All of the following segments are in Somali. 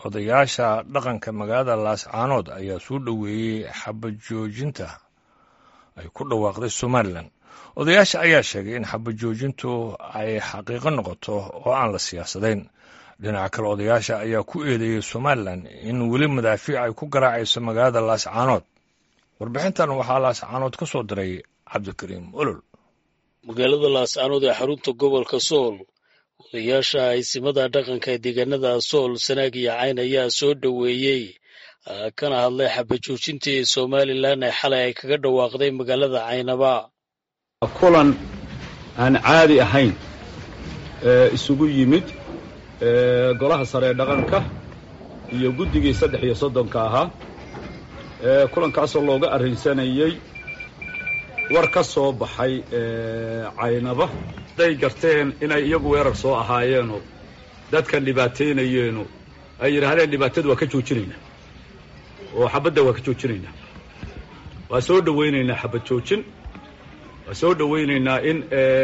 odayaasha dhaqanka magaalada laascaanood ayaa soo dhoweeyey xabajoojinta ay ku dhawaaqday somalilan odayaasha ayaa sheegay in xabajoojintu ay xaqiiqo noqoto oo aan la siyaasadayn dhinaca kale odayaasha ayaa ku eedeeyey somalilan in weli madaafiic ay ku garaacayso magaalada laascaanood warbixintan waxaa laascaanood ka soo diray cabdikariim olol magaalada laascaanood ee xarunta gobolka sool odayaasha aysimada dhaqanka ee deegaanada sool sanaag iyo cayn ayaa soo dhoweeyey kana hadlay xabajoojintii somalilan ee xalay ay kaga dhawaaqday magaalada caynaba kulan aan caadi ahayn isugu yimid golaha sare ee dhaqanka iyo guddigii saddex iyo soddonka ahaa kulankaasoo looga arrinsanayey war ka soo baxay caynaba hadday garteen inay iyagu weerar soo ahaayeenoo dadkan dhibaataynayeeno ay yidhaahdeen dhibaatada waa ka joojinaynaa oo xabadda waa ka joojinaynaa waa soo dhowaynaynaa xabad joojin waa soo dhowaynaynaa in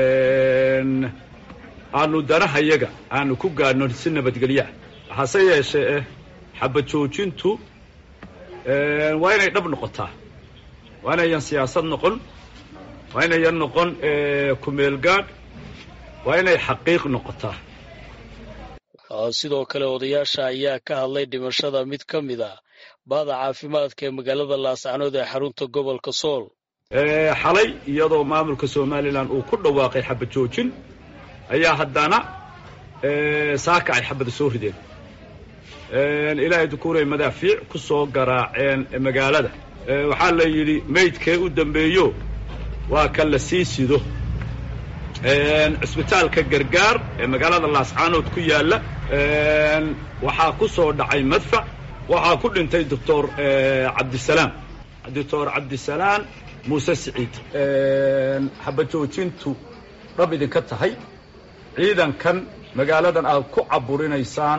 aanu danahayaga aanu ku gaadhno si nabadgelyaa hase yeeshee eh xabad joojintu waa inay dhab noqotaa waa inayan siyaasad noqon waa inayan noqon kumeel gaadh waa inay xaqiiq noqotaa sidoo kale odayaasha ayaa ka hadlay dhimashada mid ka mid a baada caafimaadka ee magaalada laascanood ee xarunta gobolka sool xalay iyadoo maamulka somalilan uu ku dhawaaqay xabad joojin ayaa haddana saaka ay xabada soo rideen ilaahay dukuuray madaafiic ku soo garaaceen magaalada waxaa la yidhi maydkee u dambeeyo waa kan la sii sido cisbitaalka gargaar ee magaalada laascaanood ku yaalla waxaa ku soo dhacay madfac waxaa ku dhintay doctor cabdisalaam doctor cabdisalaam muuse siciid xabad joojintu dhab idinka tahay ciidankan magaaladan aad ku caburinaysaan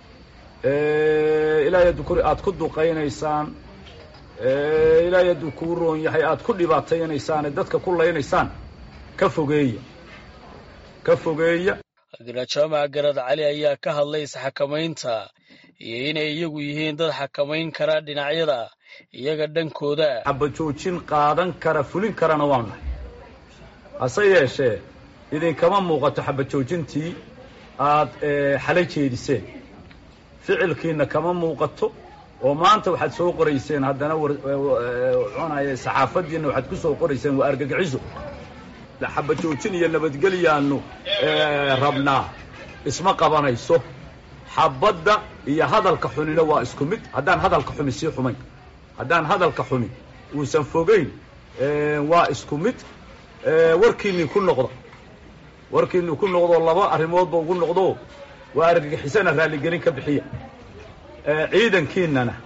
ilaahay hadduu ku aad ku duqaynaysaan ilaahay hadduu kuu roon yahay aad ku dhibaataynaysaan ee dadka ku laynaysaan ka fogeeya ka fogeeya jaamac garad cali ayaa ka hadlay isxakamaynta iyo inay iyagu yihiin dad xakamayn kara dhinacyada iyaga dhankooda xabad joojin qaadan kara fulin karana waa nahay hase yeeshee idinkama muuqato xabad joojintii aad xalay jeediseen ficilkiina kama muuqato oo maanta waxaad soo qorayseen haddana cunaya saxaafadiina waxaad ku soo qorayseen waa argagaxiso xabad joojin iyo nabadgelyaanu rabnaa isma qabanayso xabadda iyo hadalka xunina waa isku mid haddaan hadalka xumi sii xumayn haddaan hadalka xumi uusan fogayn waa isku mid warkiinii ku noqda warkiinii ku noqdo laba arrimoodba ugu noqdo waa argagixisana raalligelin ka bixiya ciidankiinana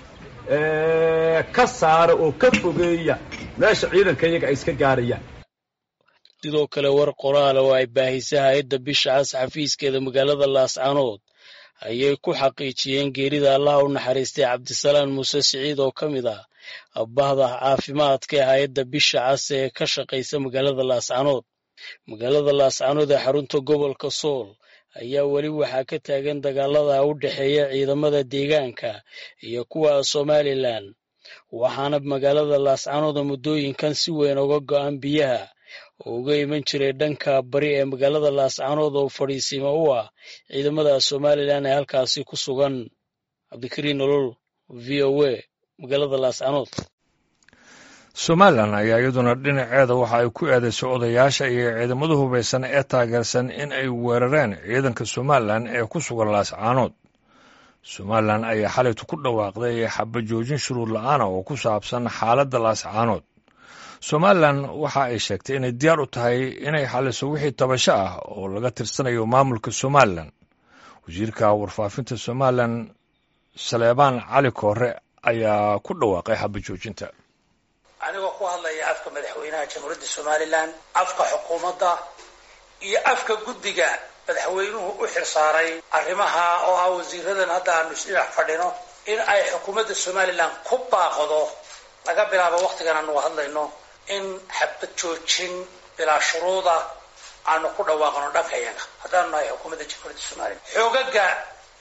ka saara oo ka fogeeya meesha ciidanka iyaga ay iska gaarayaan sidoo kale war qoraal oo ay baahisay hay-adda bisha cas xafiiskeeda magaalada laascaanood ayay ku xaqiijiyeen geerida allaha u naxariistay cabdisalaan muuse siciid oo ka mid ah bahda caafimaadka ee hay-adda bisha cas ee ka shaqaysa magaalada laascaanood magaalada laascaanood ee xarunta gobolka sool ayaa weli waxaa ka taagan dagaalada u dhexeeya ciidamada deegaanka iyo kuwa somalilan waxaana magaalada laascaanood muddooyinkan si weyn uga go'an biyaha oo uga iman jiray dhanka bari ee magaalada laascaanood oo fadhiisiima u ah ciidamada somalilan ee halkaasi ku sugan cabdikariin nolol v o a magaalada laascaanood somalilan ayaa iyaduna dhinaceeda waxa ay ku eedaysay odayaasha iyo ciidamada hubaysan ee taageersan in ay weerareen ciidanka somalilan ee ku sugan laascaanood somalilan ayaa xalaytu ku dhawaaqday xabajoojin shuruud la-aana oo ku saabsan xaaladda laascaanood somalilan waxa ay sheegtay inay diyaar u tahay inay xaliso wixii tabasho ah oo laga tirsanayo maamulka somalilan wasiirka warfaafinta somalilan saleebaan cali koore ayaa ku dhawaaqay xabajoojinta anigoo ku hadlaya afka madaxweynaha jamhuuriyadda somalilan afka xukuumadda iyo afka guddiga madaxweynuhu u xilsaaray arrimaha oo ah wasiiradan hadda aanu isdhinac fadhino in ay xukuumadda somalilan ku baaqdo laga bilaabo waktigan aanu hadlayno in xabad joojin bilaa shuruuda aanu ku dhawaaqno dhanka yaga haddaanu nahay xukuumadda jamhuuriyadda somalilan xoogaga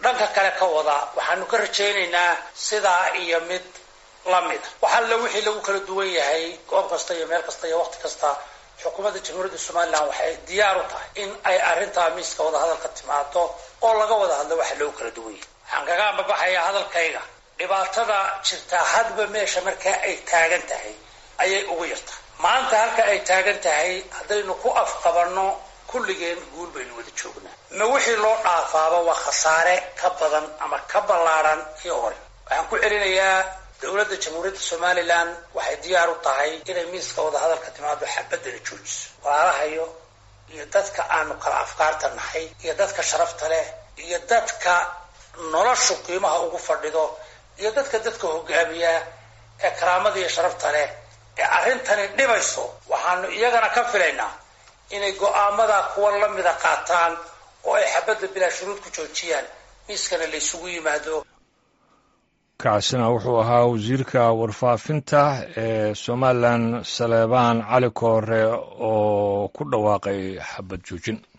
dhanka kale ka wada waxaanu ka rajaynaynaa sidaa iyo mid lamida wax alle wixii lagu kala duwan yahay goob kasta iyo meel kasta iyo waqti kasta xukuumadda jamhuuriyadda somalilan waxay diyaar u tahay in ay arrintaa miiska wadahadalka timaado oo laga wada hadlo waxa loogu kala duwan yahay waxaan kaga ambabaxayaa hadalkayga dhibaatada jirtaa hadba meesha markaa ay taagan tahay ayay ugu yartaa maanta halka ay taagan tahay haddaynu ku afqabanno kulligeen guul baynu wada joognaa ma wixii loo dhaafaaba waa khasaare ka badan ama ka ballaadhan kii hore waxaan ku celinayaa dowladda jamhuuriyadda somalilan waxay diyaar u tahay inay miiska wadahadalka timaado xabadana joojiso walaalahayo iyo dadka aanu kala afkaarta nahay iyo dadka sharafta leh iyo dadka noloshu qiimaha ugu fadhido iyo dadka dadka hogaamiya ee karaamada iyo sharafta leh ee arrintani dhibayso waxaanu iyagana ka filaynaa inay go-aamada kuwa lamida qaataan oo ay xabadda bilaa shuruud ku joojiyaan miiskana la ysugu yimaado kaasina wuxuu ahaa wasiirka warfaafinta ee somalilan saleebaan cali koore oo ku dhawaaqay xabad joojin